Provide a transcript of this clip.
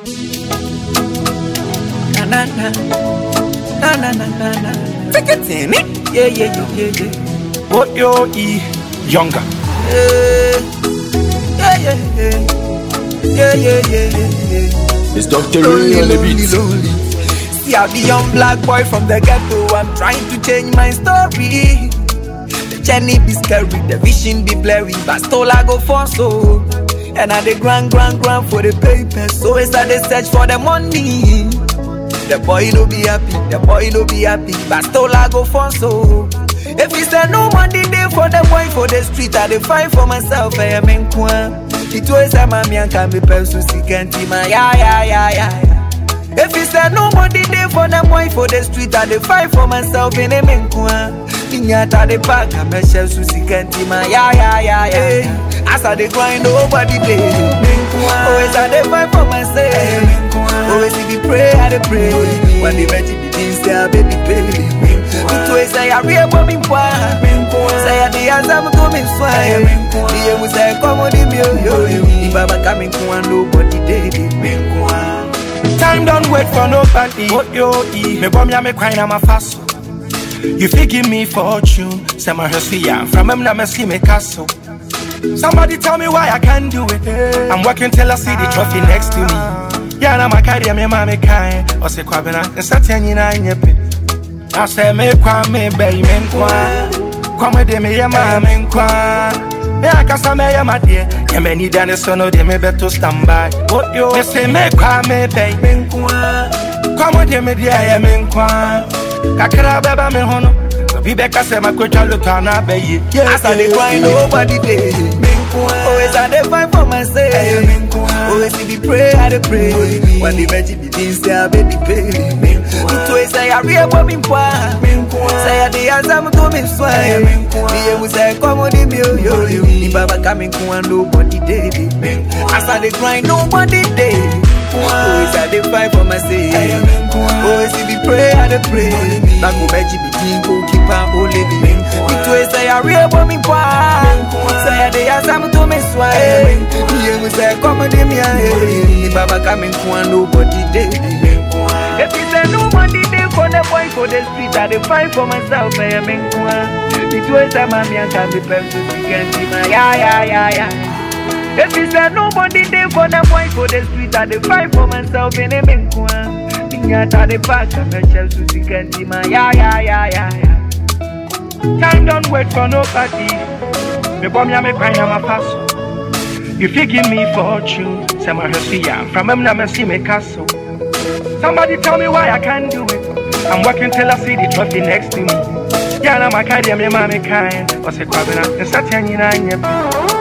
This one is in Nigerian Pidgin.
Na na na. Na na na na na. Take it in it. Yeah, yeah, yeah, yeah, yeah. What yo e younger. Yeah, yeah, yeah, yeah. Yeah, yeah, yeah, yeah, yeah. It's Dr. Lonely, Ray on the lonely, beat. lonely. See how the young black boy from the ghetto. I'm trying to change my story. The journey be scary, the vision be blurry, but still I go for so. And I the grand, grand, grand for the paper. So it's I they search for the money. The boy no be happy, the boy no be happy, but still I go for so. If he say no money day for the boy for the street, I dey fight for myself. I am in kwan. It was a mommy and can be person sick and ma yeah yeah yeah yeah. yeah. If he say no money day for the boy for the street, I dey fight for myself in a in kwan. Ninyata the park, I'm a shell sick and ma yeah yeah yeah yeah. As I dey grind nobody day. Always I dey fight for myself. Always if you pray, I dey pray. When the veggie begins, say I baby pay. It always say I real for me boy. Say I the answer to me swine. The aim say come on me yo yo yo. If Baba coming to one nobody day. Time don't wait for nobody. What yo e me bomb ya me crying I'm a fast. You fit give me fortune. Say my house ya from him na me see me castle. Somebody tell me why I can't do it. I'm working till I see the trophy next to me. Yeah, na my career me mama kind. Or say kwabena, and satan you na nyepe. I say me kwa me bay me nkwa. Kwa me de me ye ma me nkwa. Me akasa me ye ma de. Ye me need an so no de me beto stand by. What yo? Me say me kwa me bay me nkwa. Kwa me de me de ye me nkwa. Kakra beba me hono. Bi beka se makwetwa lutana bayi. As I dey grind nobody day. Always I dey fight for myself. Always if you pray, I dey pray. When the veggie begins, say I baby pay. It always say I real for me boy. Say I dey answer me to me swine. The aim say come on me yo yo yo. The Baba coming to one nobody day. As I dey grind nobody day. Always I dey fight for myself. Always if you pray, I dey pray. Back go veggie begin go keep on holy me. It always say I real for me boy. Say I dey answer me to me swine. The aim say come on me yo. The Baba coming to one nobody day. If you say nobody day for the boy for the street, I dey fight for myself. I am in kwan. It was a mommy and can be person to get see my yeah yeah yeah yeah. If you say nobody there for the boy for the street, I dey fight for myself in a in kwan. Ninyata the park, I'm a shell to see can see my yeah yeah yeah yeah yeah. Time don't wait for nobody. Me bomb ya me crying I'm a fast. You fit give me fortune. Say my house ya from him na me see me castle. Somebody tell me why I can't do it. I'm working till I see the trophy next to me. Yeah, na my career me mama kind. Or say kwabena, and satan you na nyepe.